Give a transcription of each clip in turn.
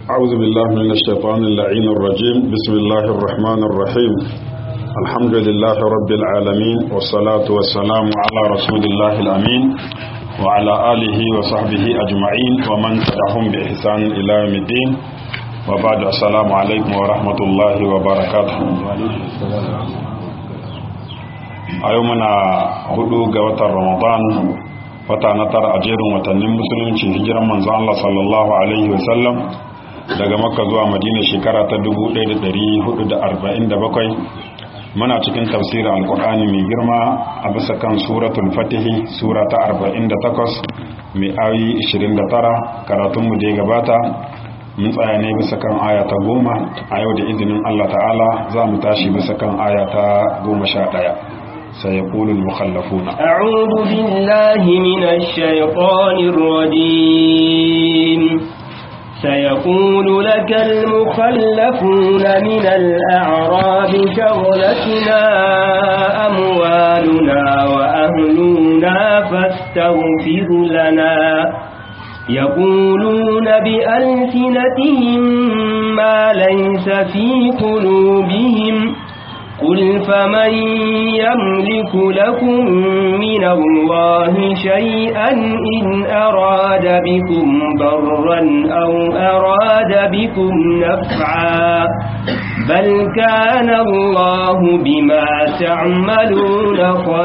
أعوذ بالله من الشيطان اللعين الرجيم بسم الله الرحمن الرحيم الحمد لله رب العالمين والصلاة والسلام على رسول الله الأمين وعلى آله وصحبه أجمعين ومن تبعهم بإحسان إلى يوم الدين وبعد السلام عليكم ورحمة الله وبركاته أيومنا هدو قوة رمضان wata na tara a jerin watannin musulunci hijiran manzo Allah sallallahu alaihi wasallam daga makka zuwa madina shekara ta 1447 muna cikin tafsirin alkur'ani mai girma a bisa kan suratul fatihi sura ta 48 mai ayi 29 karatunmu da ya gabata mun tsaya ne bisa kan aya ta goma a yau da izinin Allah ta'ala za mu tashi bisa kan aya ta goma sha ɗaya سيقول المخلفون أعوذ بالله من الشيطان الرجيم سيقول لك المخلفون من الأعراب شغلتنا أموالنا وأهلنا فاستغفر لنا يقولون بألسنتهم ما ليس في قلوبهم قل فمن يملك لكم من الله شيئا إن أراد بكم ضرا أو أراد بكم نفعا بل كان الله بما تعملون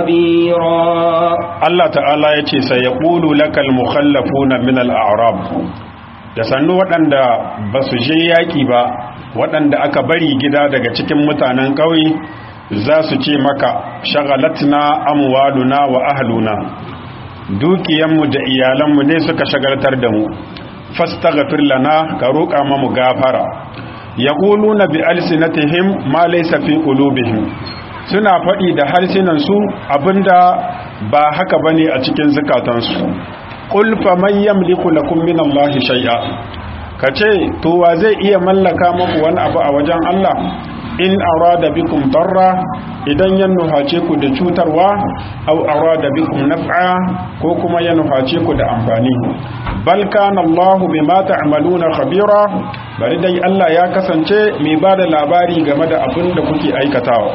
خبيرا الله تعالى يتي سيقول لك المخلفون من الأعراب da sannu waɗanda ba su je yaƙi ba waɗanda aka bari gida daga cikin mutanen ƙauye za su ce maka shagalatna amwaluna wa ahluna dukiyanmu da iyalanmu ne suka shagaltar da mu fastaghfir lana ka roƙa mamu gafara yaquluna bi alsinatihim ma laysa fi qulubihim suna faɗi da harsunan su abinda ba haka bane a cikin zukatansu qul faman yamliku lakum min allahi shay'a ka ce to wa zai iya mallaka muku wani abu a wajen Allah in arada bikum darra idan ya nuhace ku da cutarwa aw arada bikum naf'a ko kuma ya nuhace ku da amfani bal kana Allahu bima ta'maluna khabira bari dai Allah ya kasance mai bada labari game da abin da kuke aikatawa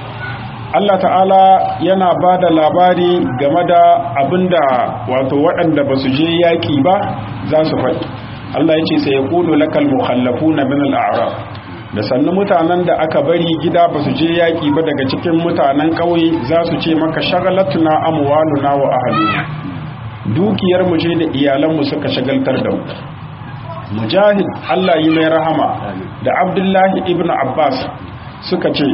Allah ta'ala yana ba da labari game da abinda wato waɗanda ba su je yaƙi ba za su faɗi Allah ya ce sai ya kulu lakal mukhallafu na min al'arab da sannu mutanen da aka bari gida ba su je yaƙi ba daga cikin mutanen ƙauye za su ce maka shagalatuna amwaluna wa ahluna dukiyar mu je da iyalan mu suka shagaltar da mu mujahid Allah yi mai rahama da Abdullahi ibn Abbas suka ce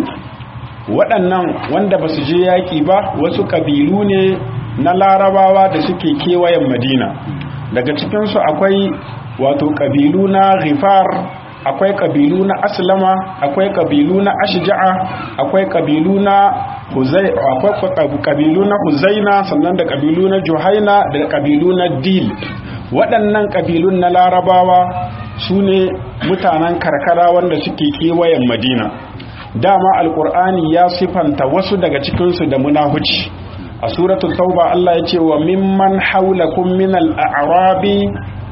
waɗannan wanda ba su je yaƙi ba wasu ƙabilu ne na larabawa da suke kewayen madina daga cikinsu akwai wato ƙabilu na rifar akwai ƙabilu na aslama akwai ƙabilu na ashja'a akwai ƙabilu na huzai akwai ƙabilu na huzaina sannan da ƙabilu na juhaina da ƙabilu na dil waɗannan ƙabilun na larabawa su ne mutanen karkara wanda suke kewayen madina dama alkur'ani ya sifanta wasu daga cikinsu da munahuci a suratul tauba Allah ya ce wa mimman haulakum min al-a'rabi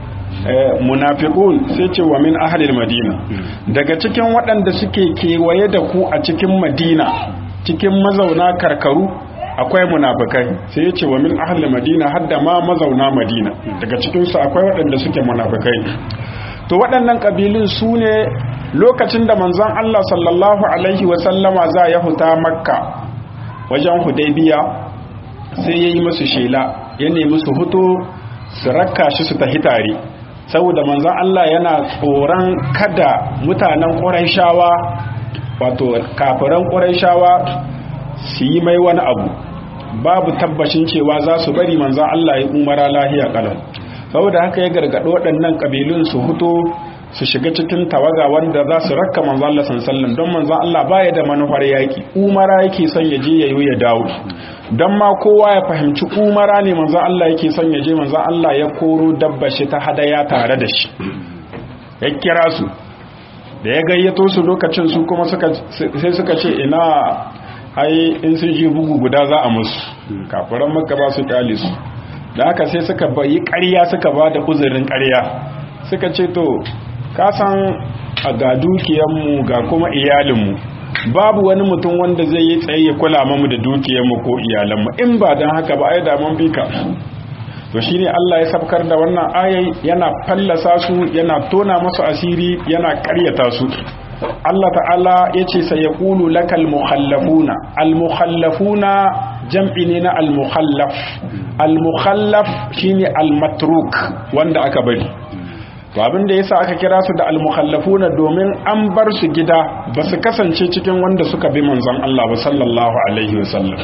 munafiqun sai ce wa min ahli madina daga cikin waɗanda suke kewaye da ku a cikin madina cikin mazauna karkaru akwai munafikai sai ya ce wa min ahli madina hadda ma mazauna madina daga cikinsu akwai waɗanda suke munafikai to waɗannan ƙabilun su ne lokacin da manzon Allah sallallahu Alaihi wasallama za ya huta makka wajen hudaybiya sai ya yi musu shela ya nemi su hutu su rakka shi su tahi tare saboda manzon Allah yana tsoron kada mutanen ƙuraishawa wato kafiran ƙuraishawa su yi mai wani abu babu tabbacin cewa za su bari manzon Allah ya umara lahiya kalam saboda haka ya gargaɗo waɗannan ƙabilun su hutu su shiga cikin tawaga wanda za su rakka manzo Allah sallallahu don manzo Allah baya da manufar yaki umara yake son ya je yayi ya dawo dan ma kowa ya fahimci umara ne manzo Allah yake son ya je manzo Allah ya koro dabba shi ta hadaya tare da shi ya kira su da ya gayyato su lokacin su kuma suka sai suka ce ina ai in sun ji bugu guda za a musu kafiran makka ba su kyale su da haka sai suka bayi ƙarya suka ba da uzurin ƙarya suka ce to ka san a ga dukiyanmu ga kuma iyalinmu babu wani mutum wanda zai yi tsaye ya kula mamu da dukiyarmu ko iyalanmu in ba don haka ba ai da mun bi ka to shine Allah ya sabkar da wannan ayai yana fallasa su yana tona masu asiri yana karyata su Allah ta'ala yace sai yaqulu lakal mukhallafuna al mukhallafuna jam'i ne na al mukhallaf al mukhallaf shine al matruk wanda aka bari to abin da yasa aka kira su da al mukhallafuna domin an bar su gida ba su kasance cikin wanda suka bi manzon Allah ba sallallahu alaihi wasallam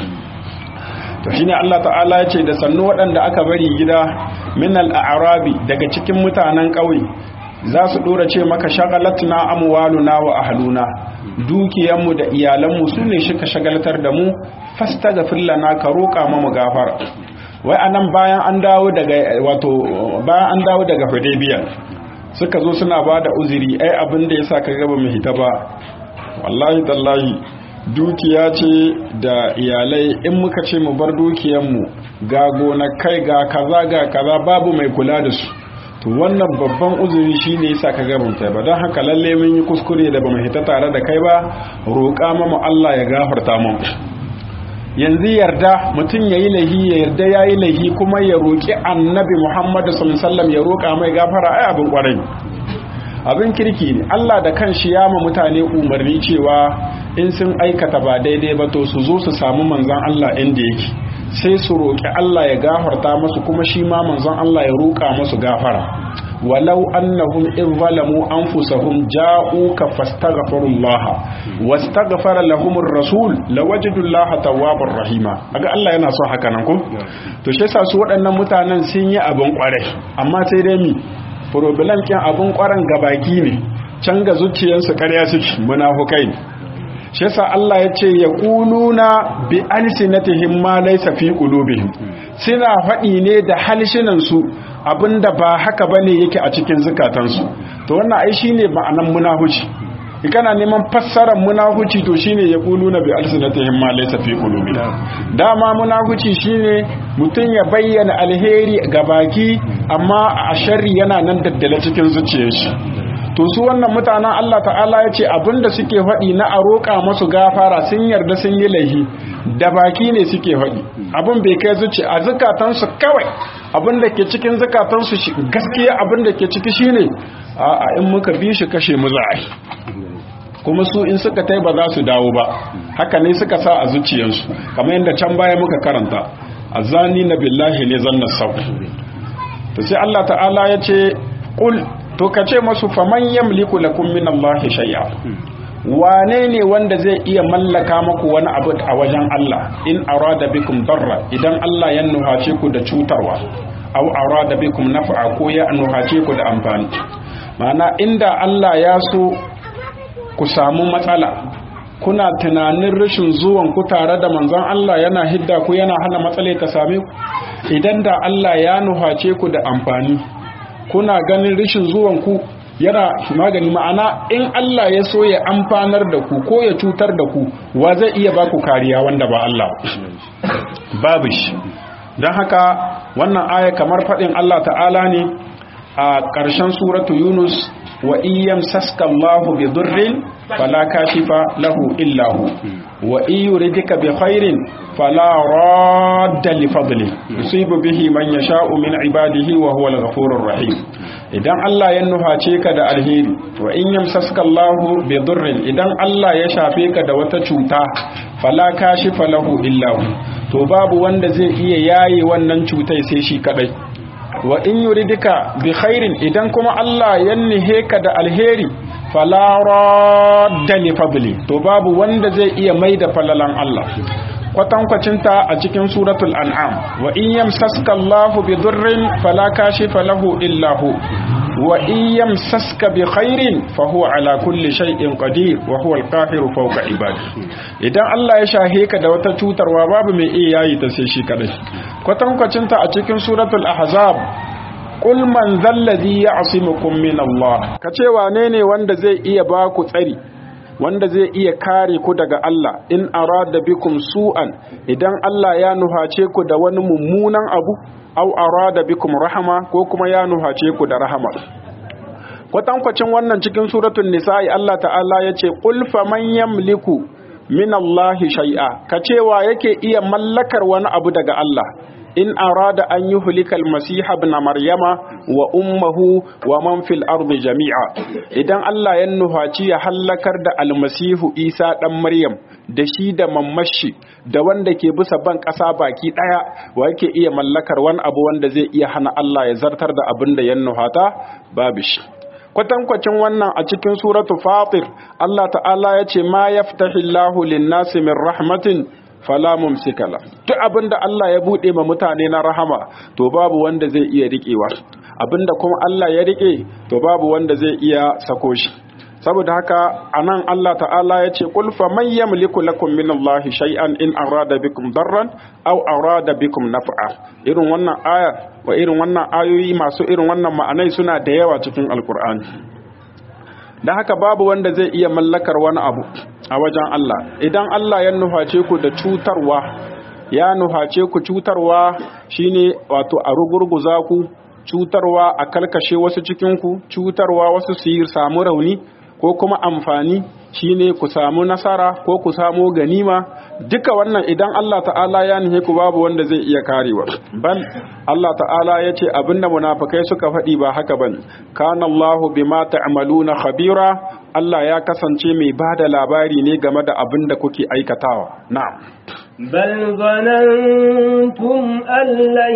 to shine Allah ta'ala ya ce da sannu waɗanda aka bari gida min al-a'rabi daga cikin mutanen ƙauye za su dora ce maka shagalatna amwaluna wa ahluna dukiyanmu da iyalanmu su ne shi ka shagaltar da mu fastaghfir lana ka roƙa mu gafara wai anan bayan an dawo daga wato bayan an dawo daga Hudaybiya suka zo suna ba da uzuri ai abin da yasa ka gaba mu hita ba wallahi tallahi dukiya ce da iyalai in muka ce mu bar dukiyanmu ga gonakai ga kaza ga kaza babu mai kula da su to wannan babban uzuri shine yasa ka gaban kai ba don haka lalle mun yi kuskure da bamu hita tare da kai ba roƙa mamu Allah ya gafarta mu yanzu yarda mutum yayi lahi ya yarda yayi lahi kuma ya roƙi annabi Muhammad sallallahu alaihi wasallam ya roƙa mai gafara ai abin kwarai abin kirki ne Allah da kanshi ya ma mutane umarni cewa in sun aikata ba daidai ba to su zo su samu manzon Allah inda yake sai su roƙi Allah ya gafarta masu kuma shi ma manzon Allah ya roƙa masu gafara walau annahum in zalamu anfusahum ja'uka fastaghfirullah wastaghfara lahumur rasul lawajidullaha tawwabar rahima aga Allah yana son haka nan ko to shi yasa su waɗannan mutanen sun yi abin kwarai amma sai dai mi problem kin abin kwaran gabaki ne can ga zuciyarsu ƙarya suke munafukai ne shi yasa Allah ya ce ya kuluna bi alsinatihim ma laysa fi qulubihim suna faɗi ne da halshinan su abinda ba haka bane yake a cikin zukatansu to wannan ai shine ma'anan munahuci kana neman fassarar munahuci to shine ya kuluna bi alsinatihim ma laysa fi qulubihim dama munahuci shine mutum ya bayyana alheri ga baki amma a sharri yana nan daddale cikin zuciyar shi to su wannan mutanen Allah ta'ala ya ce abinda suke faɗi na a roƙa masu gafara sun yarda sun yi laihi da baki ne suke faɗi abin bai kai zuci a zukatansu kawai abin da ke cikin zukatansu gaskiya abin da ke ciki shine a in muka bi shi kashe mu za kuma su in suka tai ba za su dawo ba haka ne suka sa a zuciyarsu kamar yadda can baya muka karanta azani na billahi ne zanna sau to sai Allah ta'ala ya ce qul to ka ce masu faman yamliku lakum min Allah shay'a wane ne wanda zai iya mallaka maku wani abu a wajen Allah in arada bikum darra idan Allah ya nuhace ku da cutarwa aw arada bikum naf'a ko ya nuhace ku da amfani ma'ana inda Allah ya so ku samu matsala kuna tunanin rashin zuwan ku tare da manzon Allah yana hidda ku yana hana matsala ta same ku idan da Allah ya nuhace ku da amfani kuna ganin rashin zuwan ku yana magani ma'ana in Allah ya so ya amfanar da ku ko ya cutar da ku wa zai iya baku kariya wanda ba Allah babu shi don haka wannan aya kamar faɗin Allah ta'ala ne a ƙarshen suratu Yunus wa iyam saska Allahu bi durrin fala kashifa lahu illa hu wa yuridika bi khairin fala radda li fadli yusibu bihi man yasha'u min ibadihi wa huwa al-ghafurur rahim idan Allah ya nuhace ka da alheri wa in yamsaska Allahu bi durrin idan Allah ya shafe ka da wata cuta fala kashifa lahu illa hu to babu wanda zai iya yaye wannan cutai sai shi kadai wa in yuridika bi khairin idan kuma Allah ya nihe ka da alheri fala radda li fadli to babu wanda zai iya maida falalan Allah kwatankwacinta a cikin suratul an'am wa in yamsaska Allahu bi durrin fala kashifa lahu illa hu wa in yamsaska bi khairin fa huwa ala kulli shay'in qadir wa huwa al-qahiru fawqa ibadi idan Allah ya shahe ka da wata cutarwa babu mai iya yayi ta sai shi kadai kwatankwacinta a cikin suratul ahzab qul man zalladhi ya'simukum min Allah kace wane ne wanda zai iya ba ku tsari wanda zai iya kare ku daga Allah in arada bikum su'an idan Allah ya nuhace ku da wani mummunan abu aw arada bikum rahama ko kuma ya nuhace ku da rahama kwatankwacin wannan cikin suratul nisa'i Allah ta'ala yace qul faman yamliku min Allah shay'a ka cewa yake iya mallakar wani abu daga Allah in arada an yi hulikal masiha ibn maryama wa ummuhu wa man fil ardi jami'a idan Allah ya nuhaci ya hallakar da almasihu Isa dan Maryam da shi da mammashi da wanda ke bisa ban ƙasa baki ɗaya wa yake iya mallakar wani abu wanda zai iya hana Allah ya zartar da abin da ya nuhata babu shi kwatankwacin wannan a cikin suratu fatir Allah ta'ala ya ce ma yaftahillahu lin-nasi min rahmatin fala mumsikala duk abinda Allah ya bude ma mutane na rahama to babu wanda zai iya rikewa abinda kuma Allah ya rike to babu wanda zai iya sako shi saboda haka anan Allah ta'ala ya ce qul faman yamliku lakum min Allah shay'an in arada bikum darran aw arada bikum naf'a irin wannan aya wa irin wannan ayoyi masu irin wannan ma'anai suna da yawa cikin alkur'ani da haka babu wanda zai iya mallakar wani abu a wajen Allah idan Allah ya nuface ku da cutarwa ya nuface ku cutarwa shine wato a rugurguza ku cutarwa a kalkashe wasu cikinku cutarwa wasu su yi samu rauni ko kuma amfani shine ku samu nasara ko ku samu ganima duka wannan idan Allah ta'ala ya nihe ku babu wanda zai iya karewa bal Allah ta'ala ya ce abinda munafikai suka faɗi ba haka bane kana Allahu bima ta'maluna khabira Allah ya kasance mai bada labari ne game da abinda kuke aikatawa na'am بل ظننتم أن لن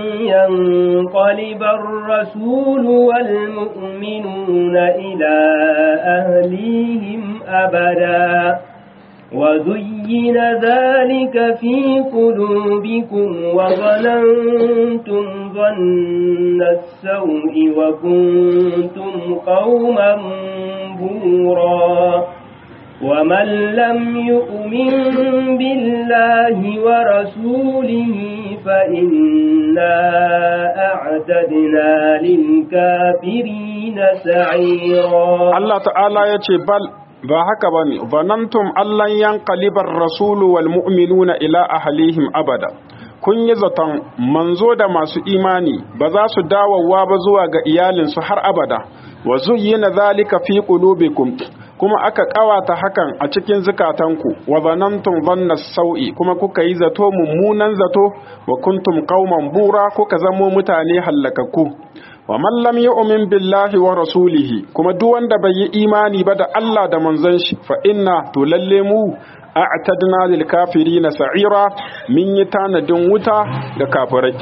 ينقلب الرسول والمؤمنون إلى أهليهم أبدا وزين ذلك في قلوبكم وظننتم ظن السوء وكنتم قوما بورا ومن لم يؤمن بالله ورسوله فإنا أعتدنا للكافرين سعيرا الله تعالى يتي بل ba haka ba ne zanantum allan yankalibar rasulu wal mu'minuna ila ahlihim abada kun yi zaton manzo da masu imani ba za su dawowa ba zuwa ga iyalinsu har abada wa zuyyina zalika fi qulubikum kuma aka kawata hakan a cikin zukatanku wa zanantum dhanna sau'i kuma kuka yi zato mummunan zato wa kuntum qauman bura kuka zamo mutane hallakakku wa man lam yu'min billahi wa rasulihi kuma duk wanda bai yi imani ba da Allah da manzon shi fa inna to lalle mu a'tadna lil kafirina sa'ira min yi tanadin wuta da kafirai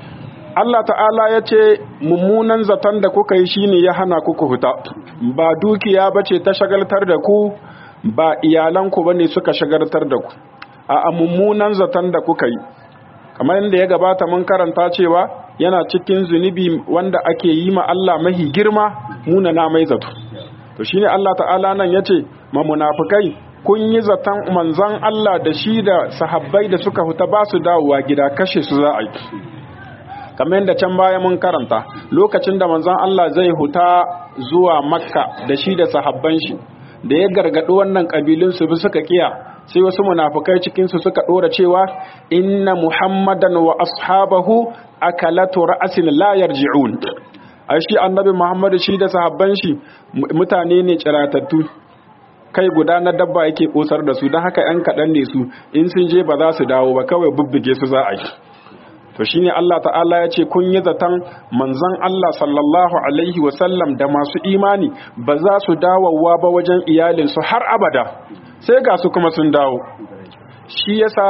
Allah ta'ala ya ce mummunan zaton da kuka yi shine ya hana kuku huta ba dukiya bace ta shagaltar da ku ba iyalanku bane suka shagaltar da ku a mummunan zaton da kuka yi kamar yadda ya gabata mun karanta cewa yana cikin zunubi wanda ake yi ma Allah mahi girma muna na mai zato to shine Allah ta'ala nan yace ma munafikai kun yi zaton manzon Allah da shi da sahabbai da suka huta ba su dawowa gida kashe su za a yi kamar yadda can baya mun karanta lokacin da manzon Allah zai huta zuwa makka da shi da sahabban shi da ya gargaɗi wannan ƙabilun su bi suka kiya sai wasu munafukai cikin su suka ɗora cewa inna muhammadan wa ashabahu akalatu ra'asin la yarji'un ai shi annabi muhammadu shi da sahabban shi mutane ne ciratattu kai guda na dabba yake kosar da su don haka yan kaɗan ne su in sun je ba za su dawo ba kawai bubbuge su za a yi to shine Allah ta'ala ya ce kun yi zaton manzon Allah sallallahu alaihi wasallam da masu imani ba za su dawowa ba wajen iyalinsu har abada sai ga su kuma sun dawo shi yasa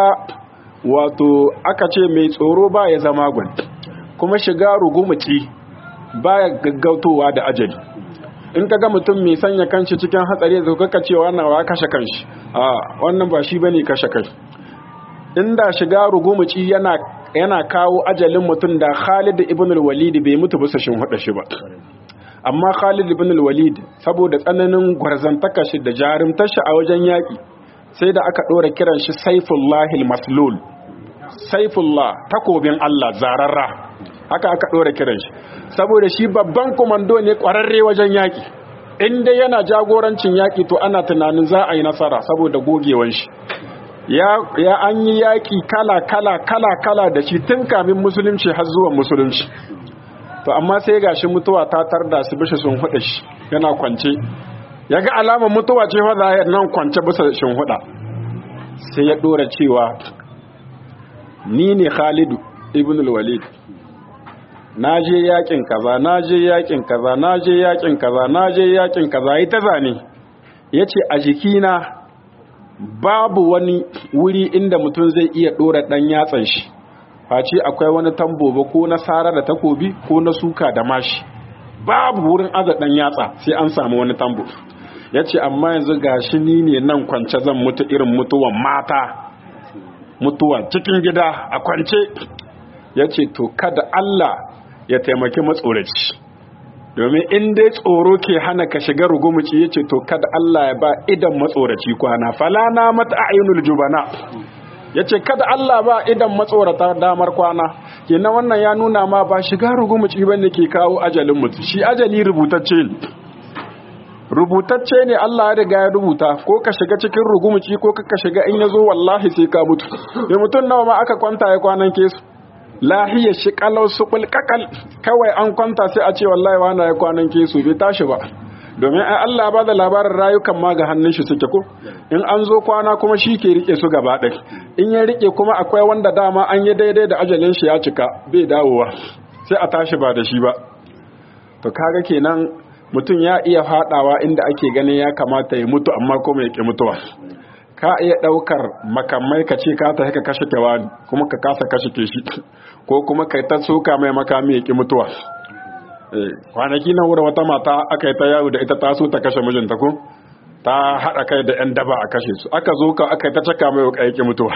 wato aka ce mai tsoro ba ya zama gwan kuma shiga rugumuci baya gaggautowa da ajali in ka ga mutum mai sanya kanshi cikin hatsari da kaka cewa wannan wa kashe kanshi a wannan ba shi bane kashe kai inda shiga rugumuci yana yana kawo ajalin mutum da Khalid ibn al-Walid bai mutu bisa shin hada shi ba amma Khalid ibn al-Walid saboda tsananin gwarzantaka shi da jarumtar shi a wajen yaki sai da aka dora kiran shi Saifullahi al-Maslul Saifullah takobin Allah zararra haka aka dora kiran shi saboda shi babban komando ne kwararre wajen yaki in dai yana jagorancin yaki to ana tunanin za a yi nasara saboda gogewan shi ya, ya an yi yaƙi kala kala kala kala da shi tun kamin musulunci har zuwa musulunci to amma sai gashi mutuwa ta tarda su bishe sun huda shi yana kwance ya ga alamar mutuwa ce fa zahir nan kwance bisa shin huda sai ya dora cewa ni ne Khalidu ibn al-Walid na je yakin kaza na je yakin kaza na je yakin kaza na je yakin kaza yi ta zane yace a jikina babu wani wuri inda mutum zai iya dora dan yatsan shi face akwai wani tamboba ko na sara da takobi ko na suka da mashi babu wurin aza dan yatsa sai an samu wani tambo yace amma yanzu gashi ni ne nan kwance zan mutu irin mutuwan mata mutuwa cikin gida a kwance yace to kada Allah ya taimaki matsoraci domin in dai tsoro ke hana ka shiga rugumuci yace to kada Allah ya ba idan matsoraci kwana falana mata ayunul jubana yace kada Allah ba idan matsorata damar kwana kenan wannan ya nuna ma ba shiga rugumuci bane ke kawo ajalin mutu shi ajali rubutacce ne rubutacce ne Allah ya riga ya rubuta ko ka shiga cikin rugumuci ko ka shiga in yazo wallahi sai ka mutu da mutun nawa ma aka kwanta ya kwanan kesu lahiyar shi kalau subul kakal kawai an kwanta sai a ce wallahi wani ya kwanan kesu bai tashi ba domin ai Allah ba da labarin rayukan ma ga hannun shi suke ko in an zo kwana kuma shi ke rike su gaba ɗaya in ya rike kuma akwai wanda dama an yi daidai da ajalin shi ya cika bai dawowa sai a tashi ba da shi ba to kaga kenan mutum ya iya fadawa inda ake ganin ya kamata ya mutu amma kuma ya ki mutuwa ka iya daukar makamai ka ce ka ta ka kashe kewani kuma ka kasa kashe ke shi ko kuma kai ta soka mai makami ya ki mutuwa kwanaki na wura wata mata aka yi ta yawo da ita taso ta kashe mijinta ko ta haɗa kai da 'yan daba a kashe su aka zo ka aka yi ta caka mai wuka yake mutuwa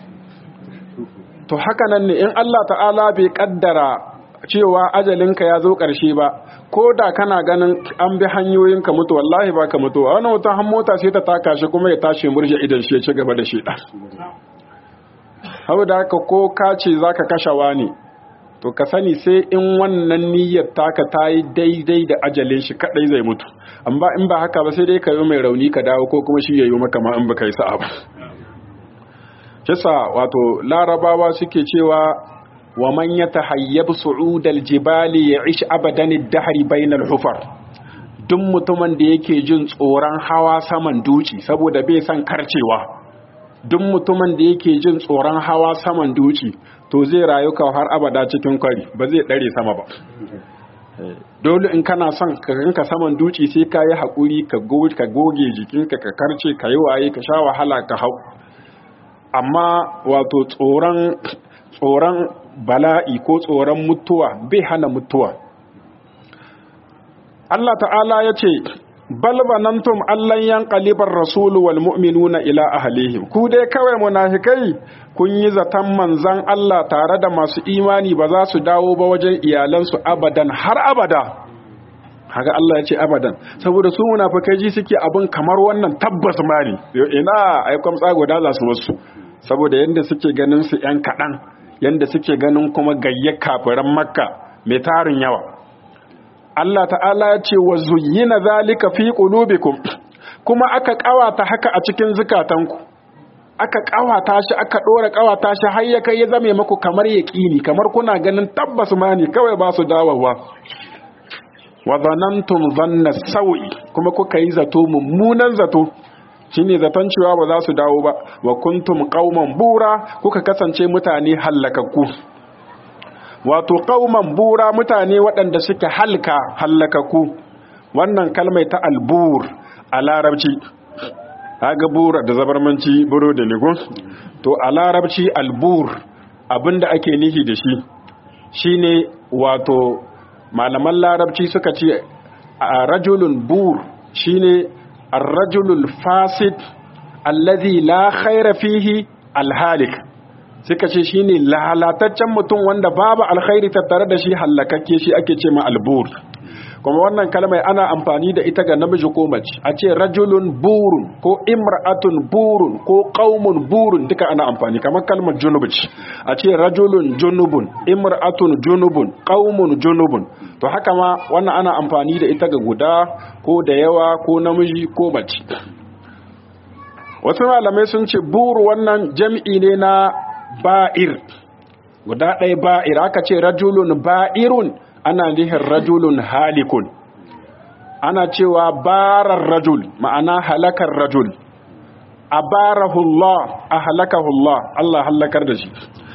to haka nan ne in Allah ta'ala bai kaddara cewa ajalinka ya zo ƙarshe ba ko da kana ganin an bi hanyoyin ka mutu wallahi ba ka mutuwa wani wata han mota sai ta taka shi kuma ya tashi murje idan shi ya ci gaba da sheda hau da haka ko ka ce za ka kashe wani to ka sani sai in wannan niyyar taka ta yi daidai da ajalin shi kadai zai mutu amma in ba haka ba sai dai ka yi mai rauni ka dawo ko kuma shi ya yi maka ma in ba ka yi sa'a ba kisa wato larabawa suke cewa wa man yatahayyab su'ud aljibali ya'ish abadan ad-dahr bayna al-hufar duk mutumin da yake jin tsoron hawa saman duci saboda bai san karcewa duk mutumin da yake jin tsoron hawa saman duci to zai rayu ka har abada cikin kwari ba zai dare sama ba dole in kana son ka ganka saman duci sai ka yi haƙuri ka goge jikinka ka karce ka yi waye ka sha wahala ka hau amma wato tsoron tsoron bala'i ko tsoron mutuwa bai hana mutuwa Allah ta'ala ya ce balbanantum allan yanqalibar rasulu wal mu'minuna ila ahlihim ku dai kawai munafikai kun yi zaton manzan Allah tare da masu imani ba za su dawo ba wajen iyalansu abadan har abada haka Allah ya ce abadan saboda su munafikai ji suke abin kamar wannan tabbas mani ina ai kwamtsa guda za su wasu saboda yanda suke ganin su yan kaɗan yanda suke ganin kuma gayyar kafiran makka mai tarin yawa Allah ta'ala ya ce wa zuyyina zalika fi qulubikum kuma aka kawata haka a cikin zukatanku aka kawata shi aka dora kawata shi har ya kai ya zame muku kamar yaqini kamar kuna ganin tabbas ma ne kawai ba su dawowa wa zanantum dhanna sawi kuma kuka yi zato mummunan zato shine zaton cewa ba za su dawo ba wa kuntum qauman bura kuka kasance mutane hallakakku wato qauman bura mutane waɗanda suke halka hallakakku wannan kalmai ta albur a larabci haga bura da zabarmanci buro da nigo to a larabci albur abinda ake nihi da shi shine wato malaman larabci suka ce a rajulun bur shine ar-rajulul fasid allazi la khaira fihi alhalik suka ce shine lalataccen mutum wanda babu alkhairi tattare da shi hallakakke shi ake ce ma albur kuma wannan kalmai ana amfani da ita ga namiji ko mace a ce rajulun burun ko imra'atun burun ko qaumun burun duka ana amfani kamar kalmar junub a ce rajulun junubun imra'atun junubun qaumun junubun to haka ma wannan ana amfani da ita ga guda ko da yawa ko namiji ko mace wasu malamai sun ce buru wannan jam'i ne na ba'ir guda ɗaya ba'ir aka ce rajulun ba'irun ana nihin rajulun halikun ana cewa barar rajul ma'ana halakar rajul abarahullah a halakahullah Allah halakar da shi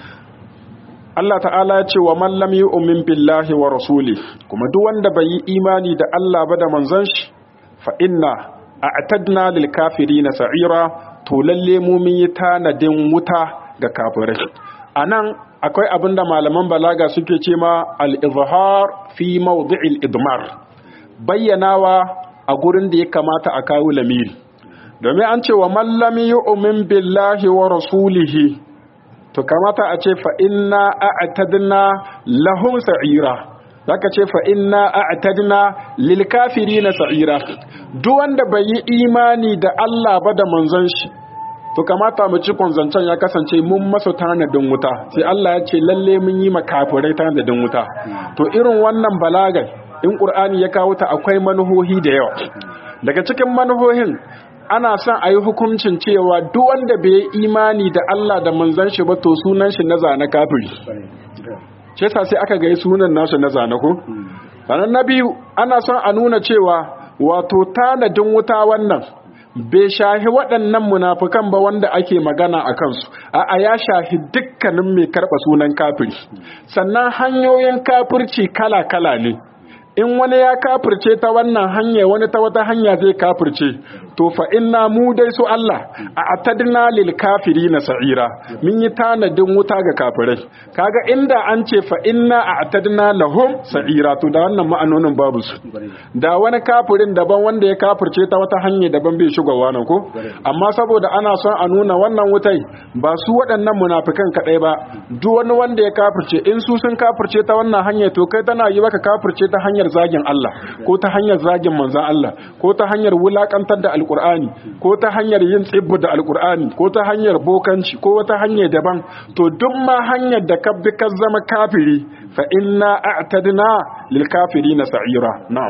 Allah ta'ala ya ce wa man lam yu'min billahi wa rasuli kuma duk wanda bai yi imani da Allah ba da manzon shi fa inna a'tadna lil kafirina sa'ira to lalle mu mun yi tanadin wuta ga kafirai anan akwai abinda malaman balaga suke ce ma al-izhar fi mawdi'il idmar bayyanawa a gurin da ya kamata a kawo lamiri domin an ce wa man lam yu'min billahi wa rasulihi to kamata a ce fa inna a'tadna lahum sa'ira zaka ce fa inna a'tadna lil kafirina sa'ira duk wanda bai yi imani da Allah ba da manzon shi to kamata mu ci zancen ya kasance mun masa tanadin wuta sai Allah ya ce lalle mun yi makafirai tanadin wuta to irin wannan balagar in Qur'ani ya kawo ta akwai manuhohi da yawa daga cikin manuhohin ana son a yi hukuncin cewa duk wanda bai yi imani da Allah da manzon shi ba to sunan shi na zane kafiri ce sa sai aka ga sunan nasu na zane ko sannan na biyu ana son a nuna cewa wato tanadin wuta wannan bai shahi waɗannan munafukan ba wanda ake magana a kansu a'a ya shahi dukkanin mai karɓa sunan kafiri sannan hanyoyin kafirci kala-kala ne in wani ya kafirce ta wannan hanya wani ta wata hanya zai kafirce to fa inna mu dai su Allah a atadna lil kafirina sa'ira mun yi tanadin wuta ga kafirai kaga inda an ce fa inna a atadna lahum sa'ira to da wannan ma'anonin babu su da wani kafirin daban wanda ya kafirce ta wata hanya daban bai shigowa nan ko amma saboda ana son a nuna wannan wutai ba su waɗannan munafikan kadai ba duk wani wanda ya kafirce in su sun kafirce ta wannan hanya to kai tana yi maka kafirce ta hanyar zagin Allah ko ta hanyar zagin manzan Allah ko ta hanyar wulakantar da alkur'ani ko ta hanyar yin tsibbu da alkur'ani ko ta hanyar bokanci ko wata hanya daban to duk ma hanyar da ka bi ka zama kafiri fa inna a'tadna lil kafirina sa'ira na'am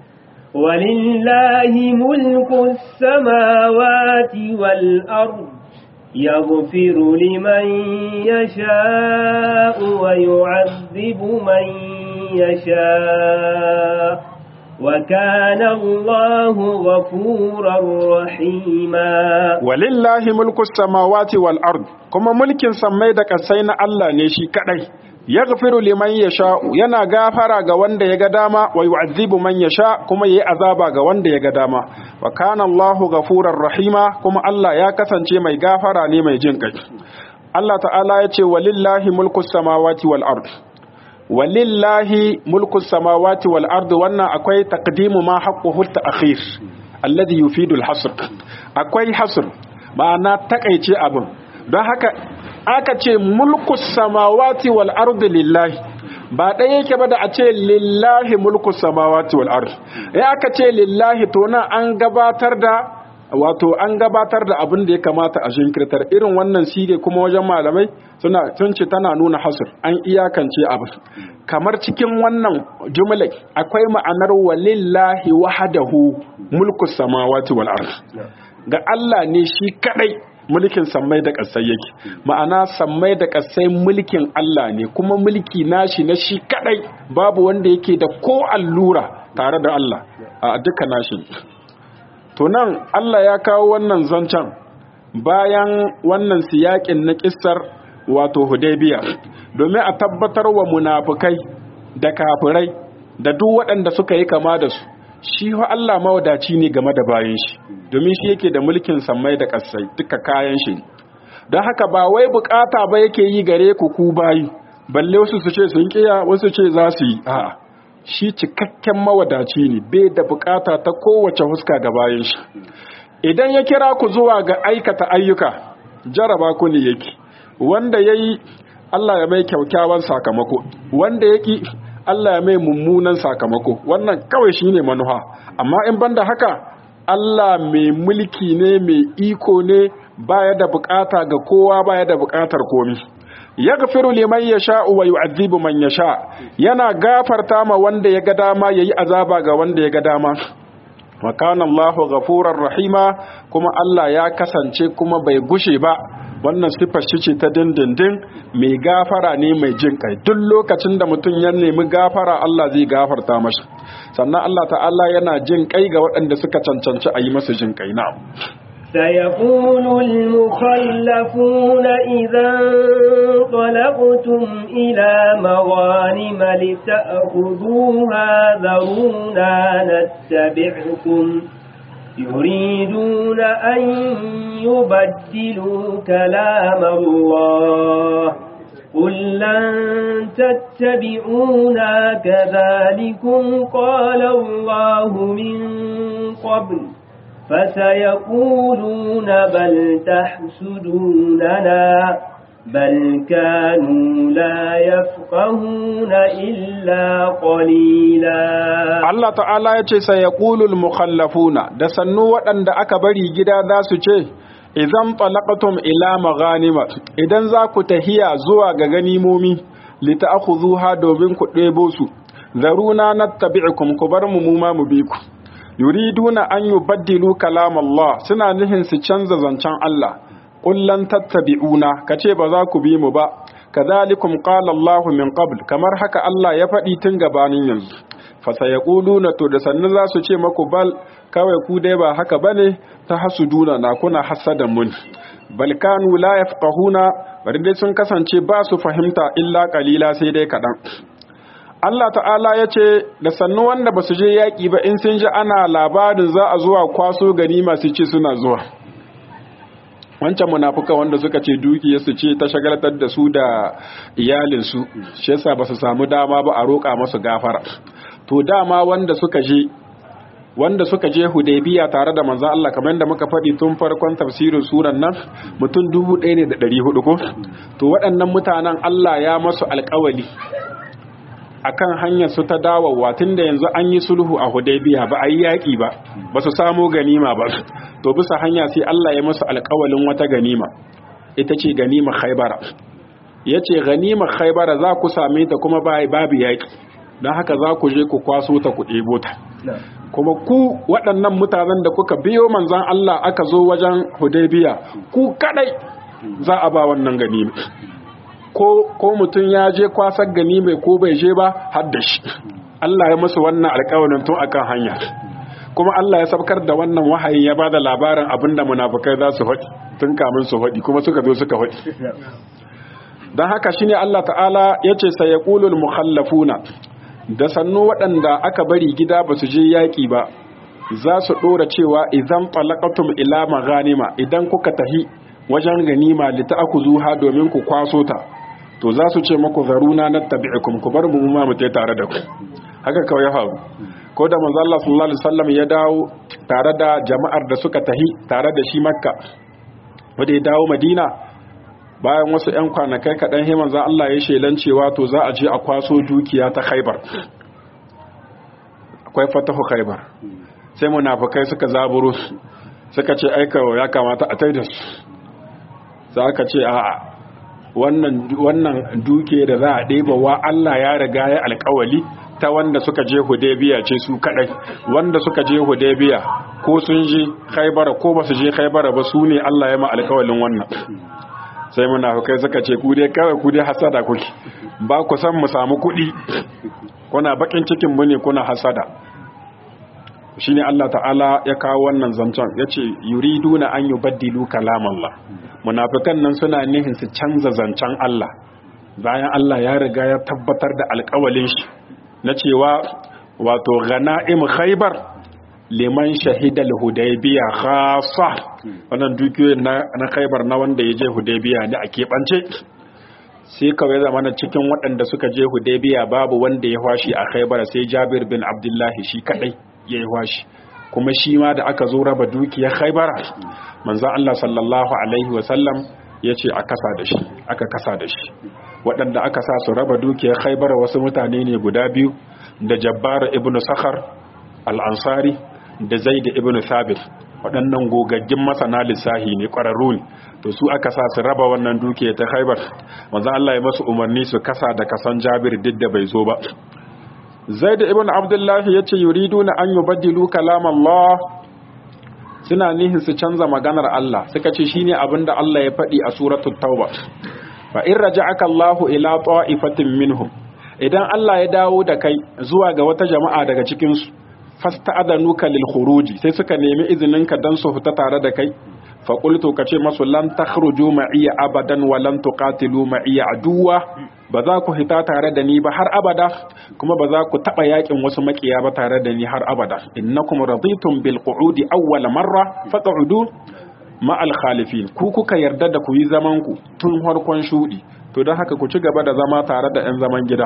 ولله ملك السماوات والأرض يغفر لمن يشاء ويعذب من يشاء وكان الله غفورا رحيما ولله ملك السماوات والأرض كما ملك سمي دك سين الله نشي كدai yaghfiru liman yasha yana gafara ga wanda ya ga dama wa yu'adhibu man yasha kuma yayi azaba ga wanda ya ga dama wa kana Allahu ghafurar rahima kuma Allah ya kasance mai gafara ne mai jin kai Allah ta'ala ya ce walillahi mulku samawati wal ard walillahi mulku samawati wal ard wannan akwai taqdimu ma haqquhu ta'khir alladhi yufidu al hasr akwai hasr ma'ana takaice abin don haka aka ce mulku samawati wal ardi lillahi ba ɗaya yake ba da a ce lillahi mulku samawati wal ardi ya aka ce lillahi to nan an gabatar da wato an gabatar da abin da ya kamata a shinkirtar irin wannan sige kuma wajen malamai suna sun ce tana nuna hasr an iyakance abu kamar cikin wannan jumla akwai ma'anar walillahi wahdahu mulku samawati wal ardi ga Allah ne shi kadai mulkin sammai da ƙasai yake ma'ana sammai da ƙasai mulkin Allah ne kuma mulki nashi na shi kadai babu wanda yake da ko allura tare da Allah a duka nashi to nan Allah ya kawo wannan zancen bayan wannan siyakin na kissar wato Hudaybiya domin a tabbatar wa munafukai da kafirai da duk waɗanda suka yi kama da su shi wa Allah mawadaci ne game da bayan shi domin shi yake da mulkin sammai da ƙasai duka kayan shi don haka ba wai bukata ba yake yi gare ku ku bayi balle wasu su ce sun kiya wasu ce za su yi a'a shi cikakken mawadaci ne bai da bukata ta kowace huska ga bayan shi idan ya kira ku zuwa ga aikata ayyuka jaraba ku ne yake wanda yayi Allah ya mai kyaukyawan sakamako wanda yaki Allah ya mai mummunan sakamako wannan kawai shine manuha amma in banda haka Allah mai mulki ne mai iko ne baya da bukata ga kowa baya da bukatar komi yaghfiru liman yasha wa yu'adhibu man yasha yana gafarta ma wanda ya ga dama yayi azaba ga wanda ya ga dama wa kana Allahu ghafurar rahima kuma Allah ya kasance kuma bai gushe ba wannan sifar shi ce ta dindindin mai gafara ne mai jin kai duk lokacin da mutum ya nemi gafara Allah zai gafarta mashi sannan Allah ta'ala yana jin kai ga waɗanda suka cancanci a yi masa jin kai na'am سيقول المخلفون إذا انطلقتم إلى مغانم لتأخذوها ذرونا نتبعكم يريدون أن يبدلوا كلام الله قل لن تتبعونا كذلكم قال الله من قبل فسيقولون بل تحسدوننا بل كانوا لا يفقهون إلا قليلا Allah ta'ala ya ce sai ya ƙulul mukhallafuna da sannu waɗanda aka bari gida za su ce idan talaqatum ila maghanima idan za ku tahiya zuwa ga ganimomi lita'khudhuha domin ku ɗebo su zaruna nattabi'ukum ku bar mu mu ma mu bi ku yuriduna an yubaddilu kalam Allah suna nihin su canza zancen Allah kullan tattabi'una kace ba za ku bi mu ba kadhalikum qala Allah min qabl kamar haka Allah ya faɗi tun gabanin yanzu fa sayaquluna to da sannu za su ce maku bal kawai ku dai ba haka bane ta hasuduna na kuna hasadan mun bal kanu la yafqahuna bari dai sun kasance ba su fahimta illa qalila sai dai kadan Allah ta'ala ya ce da sannu wanda ba su je yaƙi ba in sun ji ana labarin za a zuwa kwaso gani masu ce suna zuwa wancan munafuka wanda suka ce dukiyarsu ce ta shagaltar da su da iyalinsu shi yasa ba su samu dama ba a roƙa masu gafara to dama wanda suka je wanda suka je hudaybiya tare da manzon Allah kamar yadda muka faɗi tun farkon tafsirin suran nan mutum dubu ɗaya ne da ɗari hudu ko to waɗannan mutanen Allah ya masu alƙawali akan hanyar su ta dawowa tunda yanzu an yi sulhu a Hudaybiya ba a yi yaƙi ba ba su samu ganima ba to bisa hanya sai Allah ya masu alƙawalin wata ganima ita ce ganima Khaybara yace ganima Khaybara za ku same ta kuma babu yaƙi don haka za ku je ku kwaso ta ku ɗebo ta kuma ku waɗannan mutanen da kuka biyo manzan Allah aka zo wajen Hudaybiya ku kadai za a ba wannan ganima ko ko mutum ya je kwasar gani mai ko bai je ba har da shi Allah ya musu wannan alƙawarin tun akan hanya kuma Allah ya sabkar da wannan wahayi ya bada labarin abinda munafikai za su faɗi tun kamin su faɗi kuma suka zo suka faɗi dan haka shine Allah ta'ala yace sayaqulul mukhallafuna da sannu waɗanda aka bari gida ba su je yaƙi ba za su ɗora cewa idan talaqatum ila maghanima idan kuka tahi wajen ganima lita'khuzuha domin ku kwaso ta to za su ce maku zaruna na tabi'ikum ku bar mu ma mu tare da ku haka kawai ya faru ko da manzo Allah sallallahu alaihi wasallam ya dawo tare da jama'ar da suka tahi tare da shi Makka wanda ya dawo Madina bayan wasu ƴan kwanakai kaɗan he manzo Allah ya shelan cewa to za a je a kwaso dukiya ta Khaibar akwai fatahu Khaibar sai munafikai suka zaburo suka ce aika ya kamata a taida su za ka ce a'a wannan duke da za a ɗeba wa Allah ya riga ya alkawali ta wanda suka je Hudaybiya ce su kadai wanda suka je Hudaybiya ko sun je Khaibara ko ba su je Khaibara ba su ne Allah ya ma alkawalin wannan sai munafikai suka ce ku dai kawai ku dai hasada kuke ba ku san mu samu kuɗi kuna bakin cikin mu ne kuna hasada shine Allah ta'ala ya kawo wannan zancen yace yuriduna an yubaddilu kalamallah munafikan nan suna nihin su canza zancen Allah bayan Allah ya riga ya tabbatar da alƙawalin shi na cewa wato ghana'im khaybar liman shahida al-hudaybiya khassa wannan dukiyoyin na na khaybar na wanda ya je hudaybiya ne a keɓance sai kawai zamana cikin waɗanda suka je hudaybiya babu wanda ya washi a khaybar sai jabir bin abdullahi shi kadai ya yi washi kuma shi ma da aka zo raba dukiyar khaybara manzan Allah sallallahu Alaihi wasallam ya ce a kasa da shi aka kasa da shi waɗanda aka sa su raba dukiyar khaibar wasu mutane ne guda biyu da jabbar ibn sakhar al'ansari da zaid ibn thabit waɗannan gogaggin masana lissahi ne ƙwararru ne to su aka sa su raba wannan dukiyar ta khaibar manzan Allah ya masu umarni su kasa da kasan jabir duk da bai zo ba zaid ibn abdullahi ya ce yuriduna an yubaddilu kalam Allah suna nihin su canza maganar Allah suka ce shine abin da Allah ya faɗi a suratul tauba fa in raja'aka Allahu ila ta'ifatin minhum idan Allah ya dawo da kai zuwa ga wata jama'a daga cikin su fasta'adanuka lil khuruji sai suka nemi izinin ka dan su fita tare da kai fa qultu kace masu lan takhruju ma'iya abadan wa lan tuqatilu ma'iya aduwa ba za ku hita tare da ni ba har abada kuma ba za ku taba yakin wasu makiya ba tare da ni har abada innakum raditum bil qu'udi awwal marra faq'udu ma al khalifin ku kuka yarda da ku yi zaman ku tun harkon shudi to don haka ku ci gaba da zama tare da yan zaman gida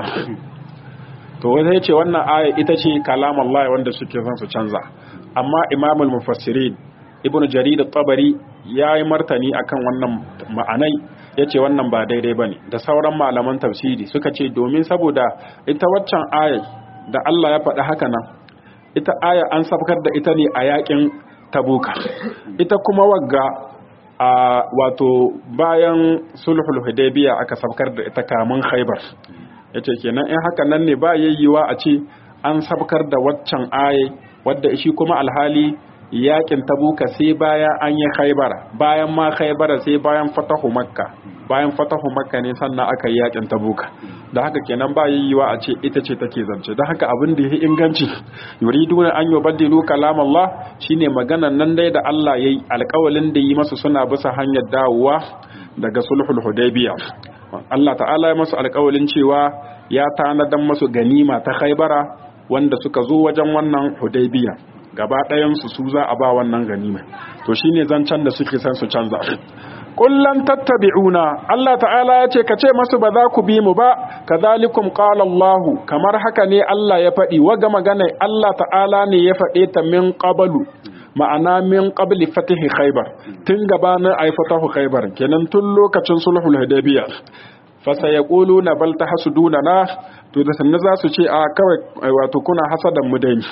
to wai ce wannan aya ita ce kalam Allah wanda suke son su canza amma imamul mufassirin ibnu jarir at-tabari yayi martani akan wannan ma'anai yace wannan ba daidai bane da sauran malaman tafsiri suka ce domin saboda ita waccan aya da Allah ya faɗi haka nan ita aya an sabkar da ita ne a yakin tabuka ita kuma wagga a wato bayan sulhul hudaybiya aka sabkar da ita kamun khaybar yace kenan in haka nan ne ba yayyiwa a ce an sabkar da waccan aya wadda shi kuma alhali yakin tabuka sai bayan an yi khaibara bayan ma khaibara sai bayan fatahu makka bayan fatahu makka ne sannan aka yi yakin tabuka da haka kenan ba yiwuwa a ce ita ce take zance da haka abin da ya inganci yuriduna an yubaddilu kalam Allah shine maganan nan dai da Allah yayi alƙawalin da yi masu suna bisa hanyar dawowa daga sulhul hudaybiya Allah ta'ala ya masu alƙawalin cewa ya tanadan masu ganima ta khaibara wanda suka zo wajen wannan hudaybiya gaba ɗayansu su za a ba wannan ganima to shine zancen da suke san su canza kullan tattabi'una Allah ta'ala ya ce ka ce masu ba za ku bi mu ba kadhalikum qala Allah kamar haka ne Allah ya faɗi waga magana Allah ta'ala ne ya faɗe ta min qablu ma'ana min qabli fatihi khaybar tun gabanin ay fatahu khaybar kenan tun lokacin sulhul hudaybiyah fa sayaquluna bal tahsuduna na to da sanna za su ce a kawai wato kuna hasadan mu dai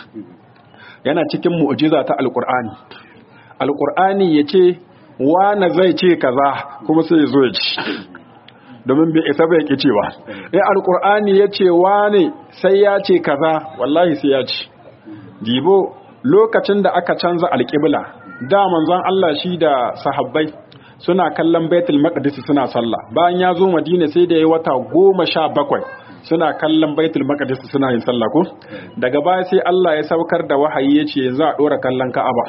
yana cikin mu'jiza ta alqur'ani alqur'ani yace wane zai ce kaza kuma sai ya zo ya ci domin bai isa bai ki cewa in alkur'ani ya ce wane sai ya ce kaza wallahi sai ya ci dibo lokacin da aka canza alƙibla da manzon Allah shi da sahabbai suna kallon baitul maqdis suna sallah bayan ya zo madina sai da ya wata goma sha bakwai suna kallon baitul maqdis suna yin sallah ko daga baya sai Allah ya saukar da wahayi ya ce yanzu a dora kallon ka'aba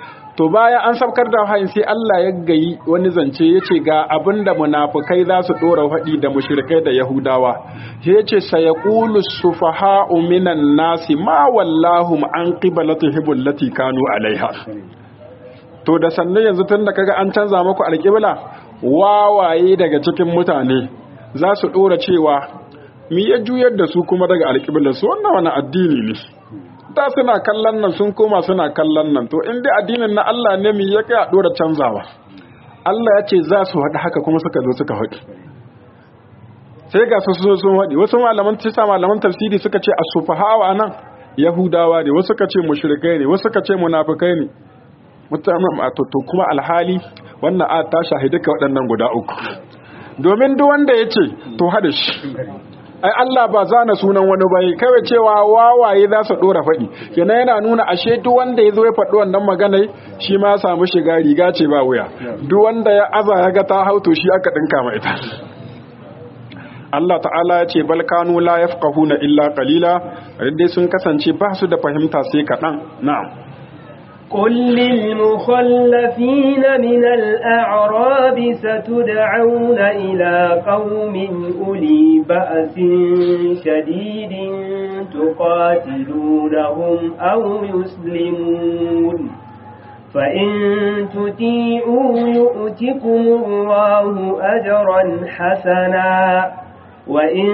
to baya an sabkar da wahayin sai Allah ya gayi wani zance ya ce ga abinda munafukai za su ɗora faɗi da mushrikai da yahudawa ya ce sayaqulu sufaha'u minan nasi ma wallahu an qiblatihim allati kanu alaiha to da sannan yanzu tun da kaga an canza muku alƙibla wawaye daga cikin mutane za su ɗora cewa mi ya juyar da su kuma daga alƙiblar su wannan wani addini ne da suna kallon nan sun koma suna kallon nan to in dai addinin na Allah ne mi ya kai a dora canzawa Allah ya ce za su haɗu haka kuma suka zo suka haɗu sai ga su sun sun haɗu wasu malaman tisa malaman tafsiri suka ce asufahawa nan yahudawa ne wasu suka ce mushrikai ne wasu suka ce munafikai ne mutanen a to kuma alhali wannan a ta shahidi ka waɗannan guda uku domin duk wanda ya ce to haɗa shi ai Allah ba zana sunan wani bai kawai cewa wawaye za su dora faɗi kenan yana nuna ashe duk wanda ya zo ya faɗi wannan magana shi ma ya samu shiga riga ce ba wuya duk wanda ya aza ya ga ta hauto shi aka dinka ma ita Allah ta'ala ya ce bal kanu la yafqahuna illa qalila dai sun kasance ba su da fahimta sai kaɗan na'am قل للمخلفين من الأعراب ستدعون إلى قوم أولي بأس شديد تقاتلونهم أو يسلمون فإن تطيعوا يؤتكم الله أجرا حسنا وإن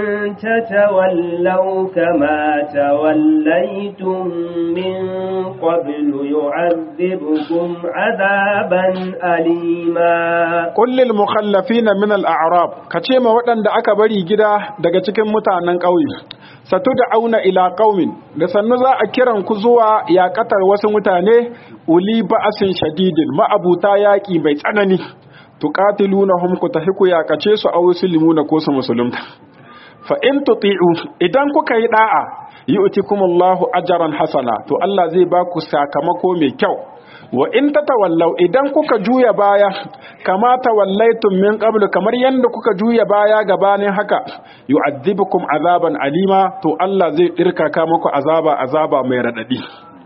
تتولوا كما توليتم من قبل يعذبكم عذابا أليما قل للمخلفين من الأعراب كتيما ودن da aka bari gida daga cikin mutanen ƙauye satud'auna ila qaumin da sannu za a kiran ku zuwa yaƙatar wasu mutane uli ba'asin shadidin ma'abuta yaƙi mai tsanani tuqatilunahum ku tahi ku yakace su aw yusulmuna ko su musulunta fa in tuti'u idan kuka yi da'a yu'tikumullahu ajran hasana to Allah zai ba ku sakamako mai kyau wa in tatawallaw idan kuka juya baya kama tawallaytum min qablu kamar yanda kuka juya baya gabanin haka yu'adhibukum azaban alima to Allah zai dirkaka muku azaba azaba mai radadi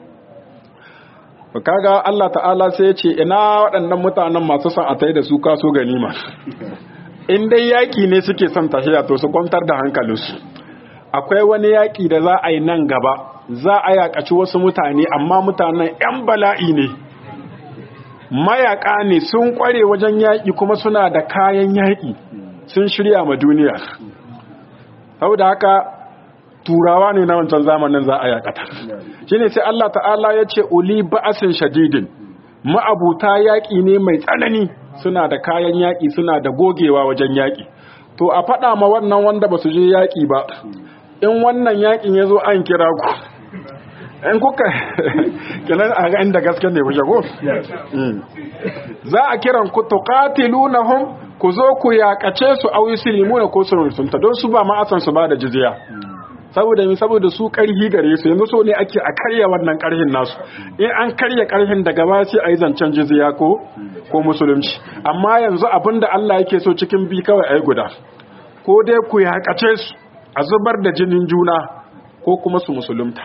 kaga Allah ta'ala sai ya ce ina waɗannan mutanen masu son a tai da su kaso ganima in dai yaƙi ne suke son tafiya to su kwantar da hankalinsu akwai wani yaƙi da za a yi nan gaba za a yaƙaci wasu mutane amma mutanen 'yan bala'i ne mayaƙa ne sun ƙware wajen yaƙi kuma suna da kayan yaƙi sun shirya ma duniya saboda haka turawa ne na wancan zamanin za a yaƙata shi ne sai Allah ta'ala ya ce uli ba'asin shadidin ma'abuta yaƙi ne mai tsanani suna da kayan yaƙi suna da gogewa wajen yaƙi to a faɗa ma wannan wanda ba su je yaƙi ba in wannan yaƙin ya zo an kira ku in kuka kenan a ga inda gaske ne kuke ko za a kiran ku tuqatilunahum ku zo ku yaƙace su aw yuslimuna ko su rusunta don su ba ma asan su ba da jizya saboda mi saboda su karhi gare su yanzu so ne ake a karya wannan karhin nasu in an karya karhin daga ba sai a yi zancen jizya ko ko musulunci amma yanzu abinda Allah yake so cikin bi kawai ai guda ko dai ku yaƙace su a zubar da jinin juna ko kuma su musulunta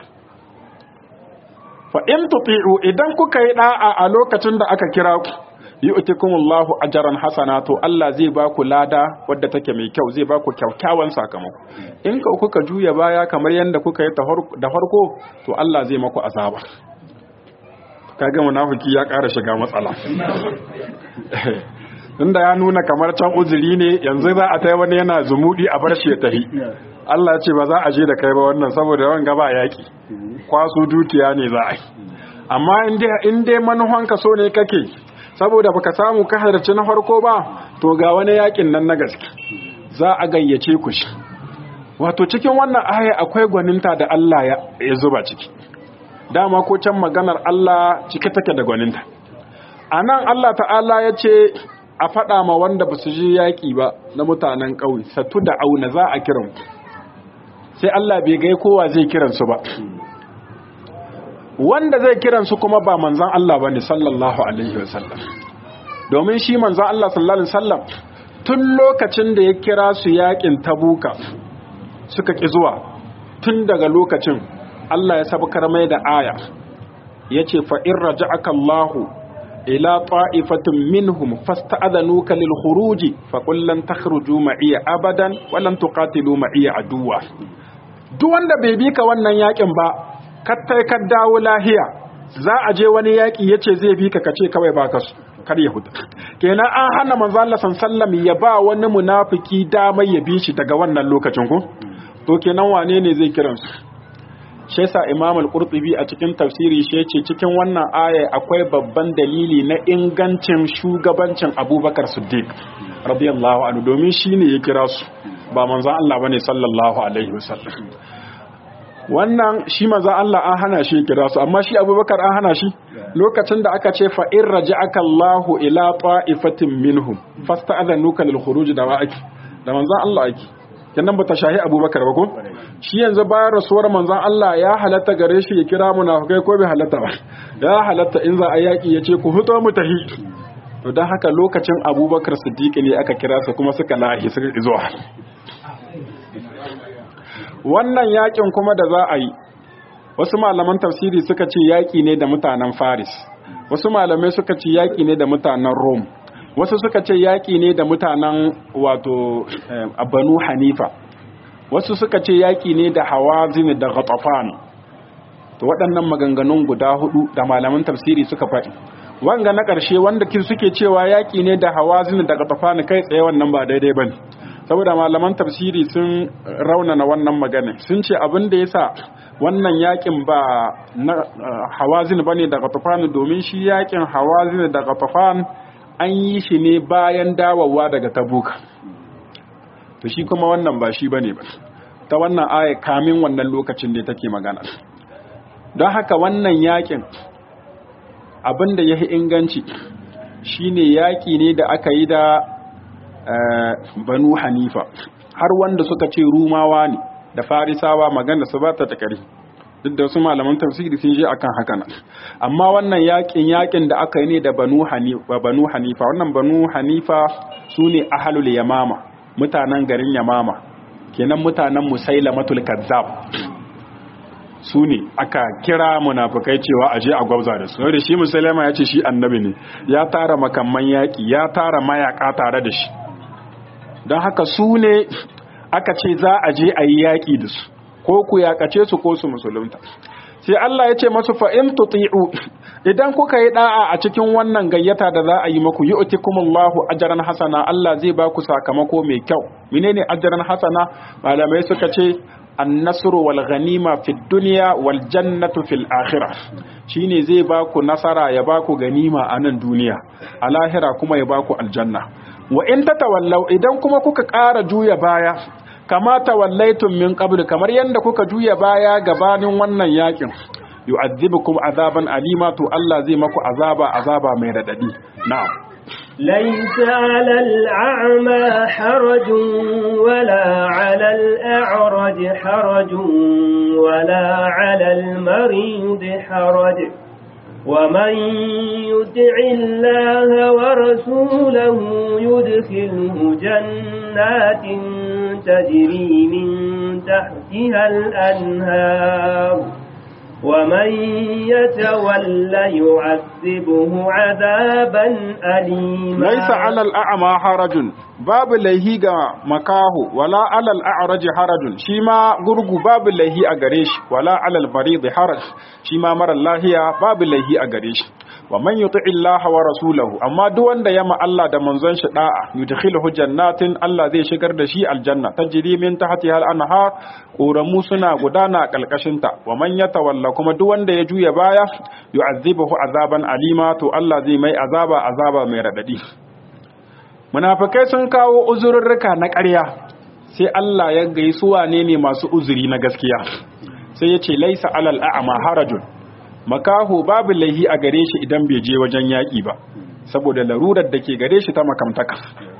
fa in tuti'u idan kuka yi da'a a lokacin da aka kira ku yu'tikumullahu ajran hasana to Allah zai ba ku lada wadda take mai kyau zai ba ku kyakkyawan sakamako in ka kuka juya baya kamar yanda kuka yi da farko to Allah zai maku azaba kaga munafiki ya ƙara shiga matsala tunda ya nuna kamar can uzuri ne yanzu za a tai wani yana zumudi a bar shi ya tahi Allah ce ba za a je da kai ba wannan saboda wanga ba yaki kwaso dukiya ne za a yi amma in dai manufanka so ne kake saboda baka samu ka halarci na farko ba to ga wani yakin nan na gaske za a gayyace ku shi wato cikin wannan aya akwai gwaninta da Allah ya zuba ciki dama ko can maganar Allah cike take da gwaninta anan Allah ta'ala ya ce a faɗa ma wanda ba su je yaƙi ba na mutanen ƙauye satu da auna za a kiran sai Allah bai gai kowa zai kiransu ba wanda zai kiransu kuma ba manzan Allah ba ne sallallahu alaihi wasallam domin shi manzan Allah sallallahu alaihi wasallam tun lokacin da ya kira su yaƙin tabuka suka ƙi zuwa tun daga lokacin Allah ya sabkar mai da aya ya ce fa'in raja'aka Allahu ila ta'ifatin minhum fasta'adhanuka lil khuruji fa qul lan takhruju ma'iya abadan wa lan tuqatilu ma'iya aduwa duk wanda bai bi ka wannan yakin ba kattai ka dawo lahiya za a je wani yaki yace zai bi ka kace kawai baka su kar yahuda kenan an hana manzo Allah sallallahu ya ba wani munafiki damar ya bi shi daga wannan lokacin ko to kenan wane ne zai kiransu shi yasa Imam al-Qurtubi a cikin tafsiri shi yace cikin wannan aya akwai babban dalili na ingancin shugabancin Abubakar Siddiq radiyallahu anhu domin shine ya kira su ba manzon Allah bane sallallahu alaihi wasallam wannan shi manzon Allah an hana shi kira su amma shi Abubakar an hana shi lokacin da aka ce fa in raja'aka Allahu ila ta'ifatin minhum fasta'adhanuka lil khuruj da wa'aki da manzon Allah ake kenan bata shahi abubakar ba ko shi yanzu bayan rasuwar manzon Allah ya halatta gare shi ya kira munafikai ko bai halatta ba ya halatta in za a yaki ya ce ku fito mu tahi to dan haka lokacin abubakar siddiq ne aka kira su kuma suka lahi suka zuwa wannan yakin kuma da za a yi wasu malaman tafsiri suka ce yaki ne da mutanen faris wasu malamai suka ce yaki ne da mutanen rome wasu suka ce yaƙi ne da mutanen wato banu hanifa wasu suka ce yaƙi ne da hawazin da ghatafan to waɗannan maganganun guda hudu da malaman tafsiri suka faɗi wanga na ƙarshe wanda kin suke cewa yaƙi ne da hawazin da ghatafan kai tsaye wannan ba daidai bane saboda malaman tafsiri sun raunana wannan magana sun ce abin da yasa wannan yaƙin ba na hawazin bane da ghatafan domin shi yaƙin hawazin da ghatafan an yi shi ne bayan dawowa daga tabuka to shi kuma wannan ba shi bane ba ta wannan aya kamin wannan lokacin ne take magana don haka wannan yakin abinda ya fi inganci shine yaki ne da aka yi da banu hanifa har wanda suka ce rumawa ne da farisawa magana su ba ta takari duk da wasu malaman tafsiri sun je akan haka nan amma wannan yakin yakin da aka yi ne da banu hanifa banu hanifa wannan banu hanifa sune ahlul yamama mutanen garin yamama kenan mutanen musailamatul kazzab su ne aka kira munafukai cewa aje a gwabza da su da shi musulama ya ce shi annabi ne ya tara makamman yaƙi ya tara mayaka tare da shi don haka su ne aka ce za a je a yi yaƙi da su ko ku yaƙace su ko su musulunta sai Allah ya ce masu fa'in tuti'u idan kuka yi da'a a cikin wannan gayyata da za a yi maku yi utikumullahu ajaran hasana Allah zai ba ku sakamako mai kyau menene ajaran hasana malamai suka ce annasru wal ghanima fid dunya wal jannatu fil akhirah shine zai ba ku nasara ya ba ku ganima a nan duniya a lahira kuma ya ba ku aljanna wa in tatawallaw idan kuma kuka ƙara juya baya kama tawallaitum min qabl kamar yanda kuka juya baya gabanin wannan yakin yu'adhibukum azaban alima to Allah zai maku azaba azaba mai radadi na'am ليس على الأعمى حرج ولا على الأعرج حرج ولا على المريض حرج ومن يطع الله ورسوله يدخله جنات تجري من تحتها الأنهار ومن يتول يعذبه عذابا أليما ليس على الأعمى حرج باب لهي مكاه ولا على الأعرج حرج شيما غرغو باب لهي أغريش ولا على المريض حرج شيما مر الله باب لهي أغريش ومن يطع الله ورسوله أما دون دا يما الله دا منزن شداء يدخله جنات الله زي شكر دا شي الجنة تجري من تحتها الأنهار ƙoramu suna gudana a ƙalƙashinta wa man ya tawalla kuma duk wanda ya juya baya yu'azzibuhu azaban alima to Allah zai mai azaba azaba mai radadi munafikai sun kawo uzurrurruka na ƙarya sai Allah ya gai su wane ne masu uzuri na gaskiya sai ya ce laisa alal a'ma harajun makaho babu laihi a gare shi idan bai je wajen yaƙi ba saboda larurar da ke gare shi ta makamtaka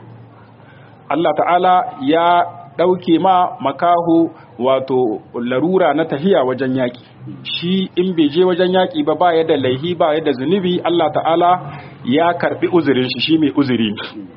Allah ta'ala ya ɗauke ma makaho wato larura na tahiya wajen yaƙi shi in bai je wajen yaƙi ba ba da laihi ba da zunubi Allah ta'ala ya karɓi uzurin shi shi mai uzuri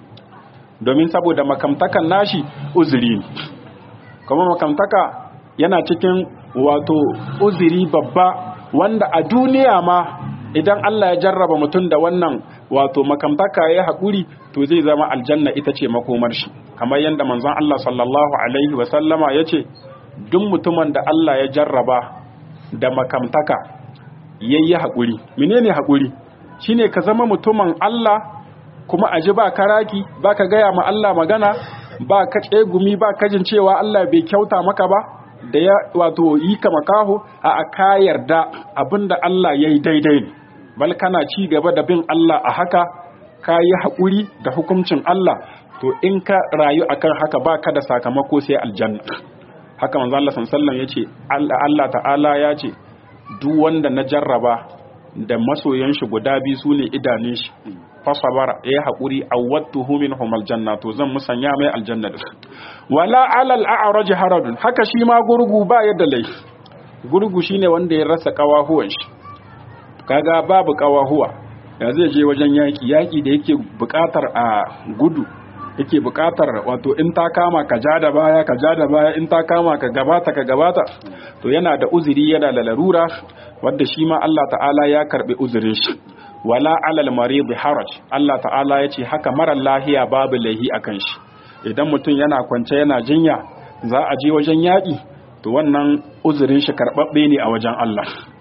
domin saboda makamtakan nashi uzuri kuma makamtaka yana cikin wato uzuri babba wanda a duniya ma idan Allah ya jarraba mutum da wannan wato makamtaka ya haƙuri to zai zama aljanna ita ce makomar shi kamar yadda manzon Allah sallallahu alaihi wasallama ya ce duk mutumin da Allah ya jarraba da makamtaka ya yi haƙuri menene haƙuri shine ka zama mutumin Allah kuma aji ba karaki ba ka gaya ma Allah magana ba ka tsegumi ba kajin cewa Allah bai kyauta maka ba da ya wato yi ka makaho a ka yarda abinda Allah ya yi daidai ne bal kana ci gaba da bin Allah a haka ka yi haƙuri da hukuncin Allah to in ka rayu akan haka ba ka da sakamako sai aljanna haka manzo Allah sallallahu ya ce Allah ta'ala ya ce duk wanda na jarraba da masoyan shi guda biyu sune idanun shi fasabara ya haƙuri awwattuhu minhum aljanna to zan musanya mai aljanna da wala alal a'raj haradun haka shi ma gurgu ba yadda lai gurgu shine wanda ya rasa kawahuwan shi kaga babu kawahuwa ya zai je wajen yaki yaki da yake buƙatar a gudu yake buƙatar wato in ta kama ka ja da baya ka ja da baya in ta kama ka gabata ka gabata to yana da uzuri yana da larura wanda shi ma Allah ta'ala ya karbi uzurin shi wala alal marid haraj Allah ta'ala ya ce haka marar lahiya babu laihi akan shi idan mutum yana kwance yana jinya za a je wajen yaƙi to wannan uzurin shi karɓaɓɓe ne a wajen Allah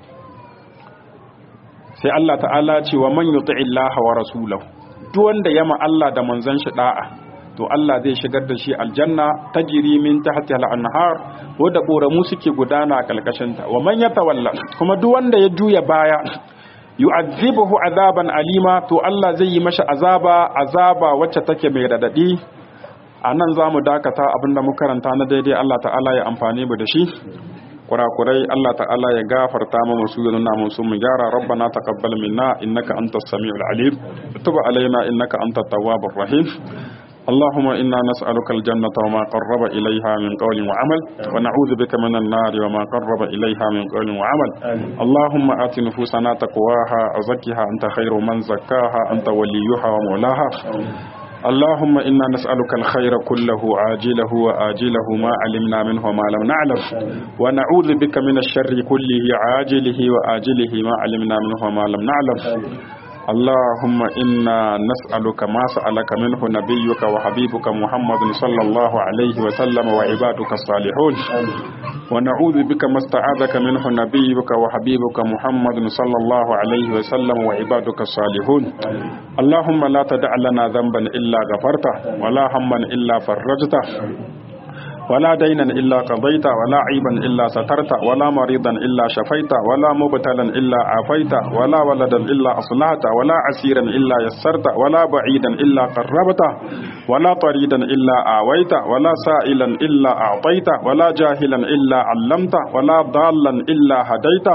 sai Allah ta'ala ce wa man yuti illaha wa rasulahu duk wanda yama Allah da manzon shi da'a to Allah zai shigar da shi aljanna tajri min tahtiha al-anhar wanda koramu suke gudana a kalkashin ta wa man yatawalla kuma duk wanda ya juya baya yu'azzibuhu azaban alima to Allah zai yi masa azaba azaba wacce take mai radadi a nan za mu dakata abinda mu karanta na daidai Allah ta'ala ya amfani mu da shi kurakurai Allah ta'ala ya gafarta mu musu ya nuna musu mu gyara rabbana taqabbal minna innaka antas samiul alim tub alaina innaka antat tawwabur rahim اللهم إنا نسألك الجنة وما قرب إليها من قول وعمل ونعوذ بك من النار وما قرب إليها من قول وعمل اللهم آت نفوسنا تقواها وزكها أنت خير من زكاها أنت وليها ومولاها اللهم إنا نسألك الخير كله عاجله وآجله ما علمنا منه وما لم نعلم ونعوذ بك من الشر كله عاجله وآجله ما علمنا منه وما لم نعلم اللهم إنا نسألك ما سألك منه نبيك وحبيبك محمد صلى الله عليه وسلم وعبادك الصالحون ونعوذ بك ما استعاذك منه نبيك وحبيبك محمد صلى الله عليه وسلم وعبادك الصالحون اللهم لا تدع لنا ذنبا إلا غفرته ولا هما إلا فرجته ولا دينا إلا قضيت ولا عيبا إلا سترت ولا مريضا إلا شفيت ولا مبتلا إلا عافيت ولا ولدا إلا أصلحت ولا عسيرا إلا يسرت ولا بعيدا إلا قربت ولا طريدا إلا آويت ولا سائلا إلا أعطيت ولا جاهلا إلا علمت ولا ضالا إلا هديت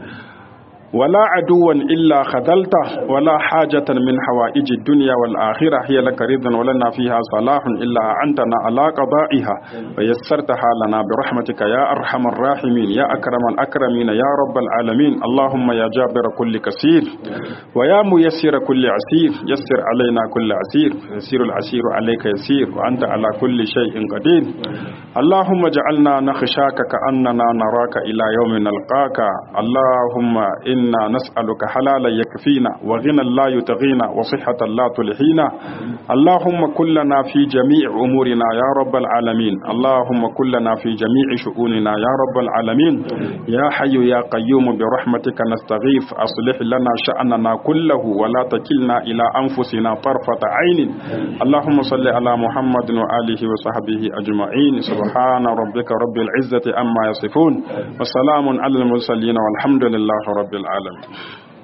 ولا عدوا إلا خذلته ولا حاجة من حوائج الدنيا والآخرة هي لك رضا ولنا فيها صلاح إلا أعنتنا على قضائها ويسرتها لنا برحمتك يا أرحم الراحمين يا أكرم الأكرمين يا رب العالمين اللهم يا جابر كل كثير ويا ميسر كل عسير يسر علينا كل عسير يسير العسير عليك يسير وأنت على كل شيء قدير اللهم اجعلنا نخشاك كأننا نراك إلى يوم نلقاك اللهم إنا نسألك حلالا يكفينا وغنى لا يتغينا وصحة لا تلحينا اللهم كلنا في جميع أمورنا يا رب العالمين اللهم كلنا في جميع شؤوننا يا رب العالمين يا حي يا قيوم برحمتك نستغيث أصلح لنا شأننا كله ولا تكلنا إلى أنفسنا طرفة عين اللهم صل على محمد وآله وصحبه أجمعين سبحان ربك رب العزة أما يصفون وسلام على المرسلين والحمد لله رب العالمين